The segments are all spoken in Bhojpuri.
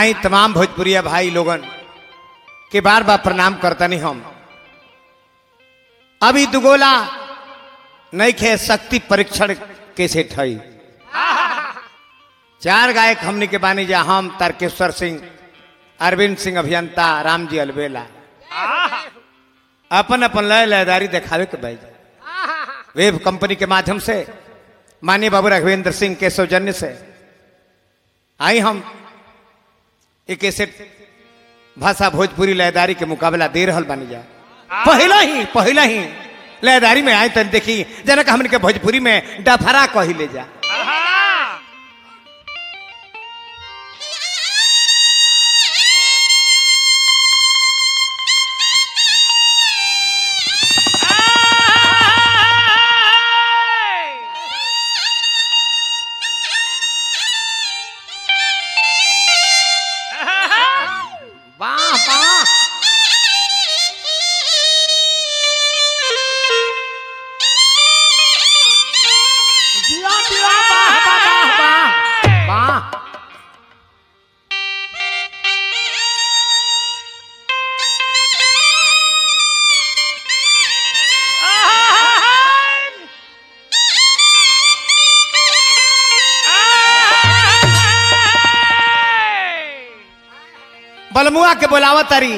आई तमाम भोजपुरिया भाई लोगन के बार बार प्रणाम करता नहीं हम अभी दुगोला नहीं खे शक्ति परीक्षण कैसे ठई चार गायक हमने के बानी जा हम तारकेश्वर सिंह अरविंद सिंह अभियंता राम जी अलबेला अपन अपन लय लयदारी दिखावे के भाई वेब कंपनी के माध्यम से माननीय बाबू राघवेंद्र सिंह के सौजन्य से आई हम एक ऐसे भाषा भोजपुरी लयदारी के मुकाबला दे रहल बानी जा पहला ही पहला ही लयदारी में आए तन देखी जनक हमन के भोजपुरी में डफरा कही ले जा वाह वाह जिया जिया वाह वाह वाह वाह बलमुआ के बोलावा तारी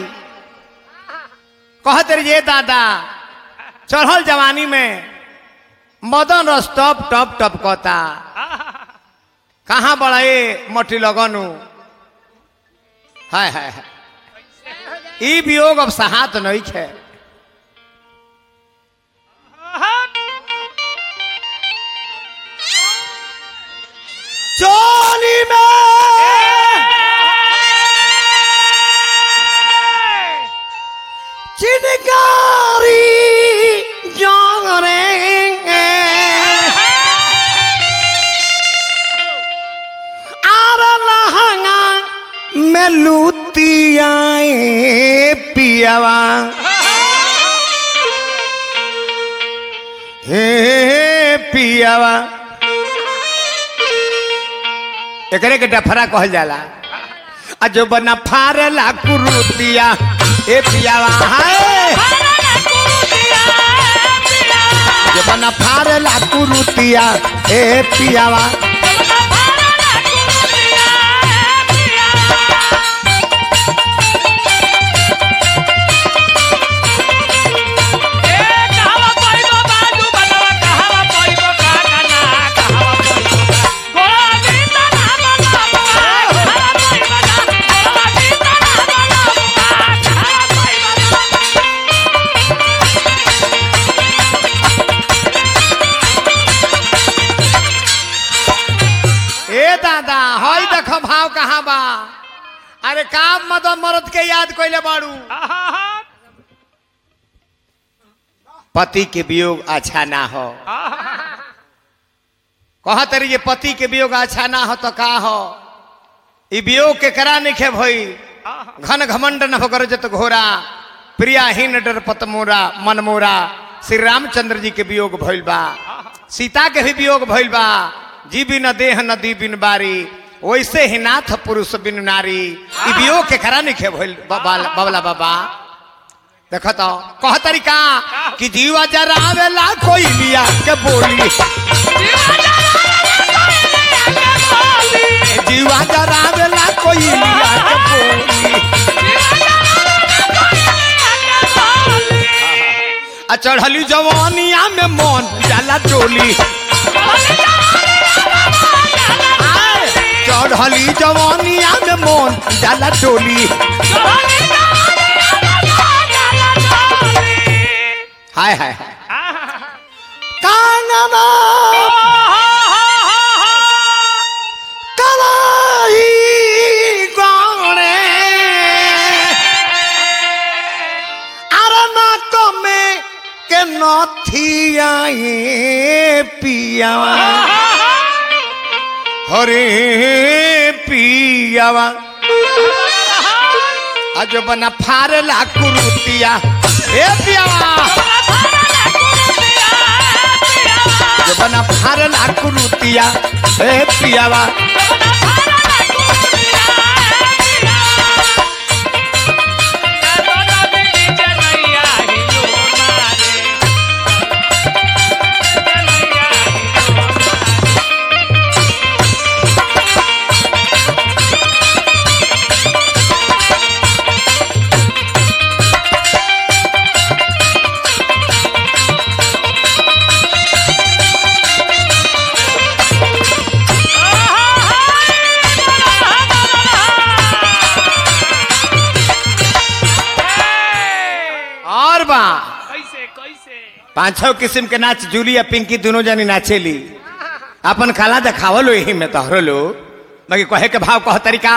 कह तरी ये दादा चढ़ल जवानी में मदन रस टप टप टप कहता कहाँ बड़े मटी लगनु हाय हाय हाय ई वियोग अब सहात नहीं है चोली में चिनकारी जागरेंगे आर लहंगा में लूतियाए पियावा हे पियावा एकरे के डफरा कहल जाला आ जो बना फारेला कुरुतिया ए पियावा हाय जो बना फारेला कुरुतिया ए पियावा ए दादा हई देख भाव कहाँ बा अरे काम मदन मरद के याद कइले बाड़ू पति के वियोग अच्छा ना हो कह तरी ये पति के वियोग अच्छा ना हो तो का हो ई वियोग के करा नहीं खे भई घन घमंड न होकर जत घोरा प्रियाहीन डर पतमोरा मनमोरा श्री रामचंद्र जी के वियोग भइल बा सीता के भी वियोग भइल बा जी बिन देह नदी बिन बारी वैसे ही नाथ पुरुष बिन नारी ई वियोग के करा नहीं खे भइल बाबा बाबला बाबा देख तो कह तरीका कि जीवा जरावेला कोई लिया के बोली जीवा जरावेला कोई लिया के बोली आ चढ़ली जवानिया में मन जाला टोली आय, चढ़ली जवानिया में मन जाला टोली हाय हाय हाय कांगना कलाई गौड़े अरना कमे के नथियाए पियावा हरे पियावा आज बना फारेला कुरुतिया ए पियावा बना फारला कुरुतिया ए पियावा पांच छह किस्म के नाच जूली या पिंकी दोनों जनी नाचेली अपन खाला देखावलो यही में तोहरो लो बाकी कहे के भाव कह तरीका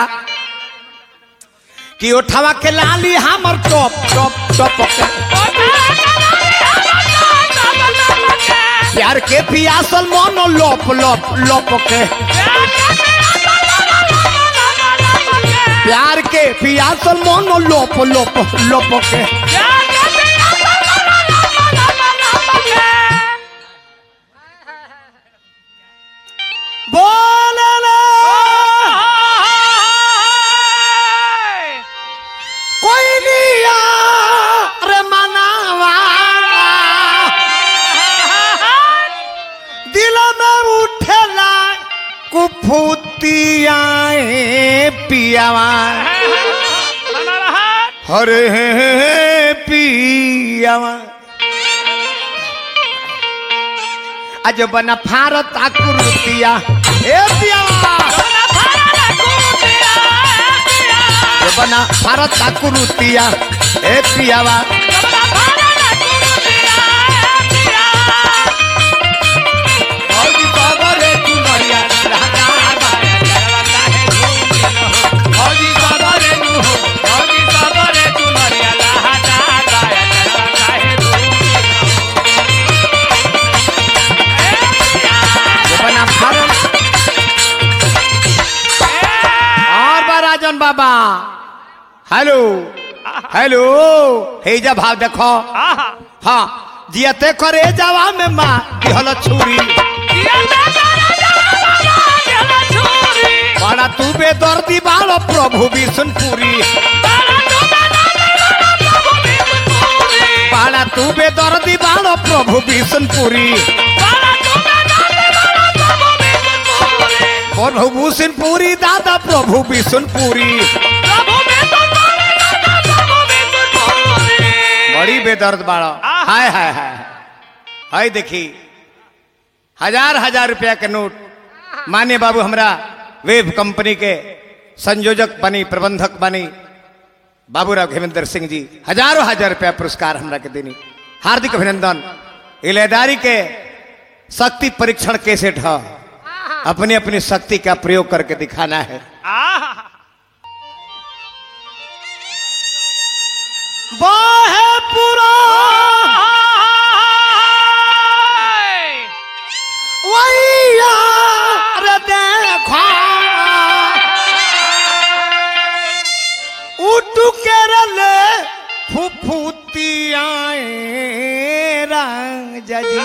कि उठावा के लाली हमर टॉप टॉप टॉप के प्यार के पियासल मोनो लोप लोप लोप के प्यार के पियासल मोनो लोप लोप लोप के बोले कोई नहीं रे मनावा दिल में उठेला कुफुतियाए पियावा हरे पियावा आज बना भारत आकृतिया ए पियावा आज बना भारत आकृतिया ए पियावा औजी बाबरे चुनरिया लहकार बाया चरवता है झूम हो औजी बाबरे नु हो औजी बाबरे चुनरिया लहकार बाया चरवता है झूम बना भारत और बा राजन बाबा हेलो हेलो हे जा भाव देखो हाँ जियते करे जावा में माँ दिहल छुरी बड़ा तू बेदर्दी बालो प्रभु विष्णुपुरी बड़ा तू बेदर्दी बालो प्रभु विष्णुपुरी प्रभु विष्णुपुरी दादा प्रभु विष्णुपुरी बड़ी बेदर्द बाड़ो हाय हाय हाय हाय देखी हजार हजार रुपया के नोट मान्य बाबू हमरा वेब कंपनी के संयोजक बनी प्रबंधक बनी बाबूराव घेमेंद्र सिंह जी हजारों हजार रुपया पुरस्कार हमरा के देनी हार्दिक अभिनंदन इलेदारी के शक्ति परीक्षण कैसेट है अपनी अपनी शक्ति का प्रयोग करके दिखाना है बाहे पूरा वैया रे देखा उठू के रले फुफुतियाए रंग जजी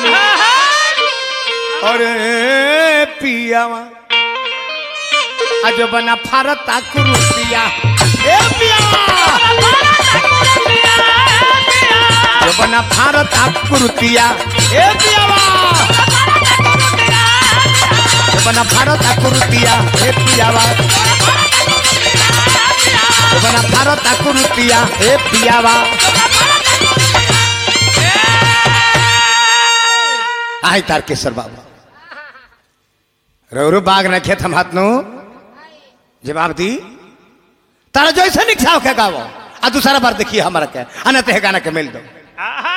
अरे पियावा आज बना भारत आकृतिया ए पियावा जो बना भारत आकृतिया ए पियावा जो बना भारत आकृतिया ए पियावा जो बना भारत आकृतिया ए पियावा आई तारकेश्वर बाबा रोरू बाग न खेत हम हाथ नु जवाब दी तारा जैसे निक्षाव के गावो आ दूसरा बार देखिए हमारा के अनत है गाना के मिल दो आहा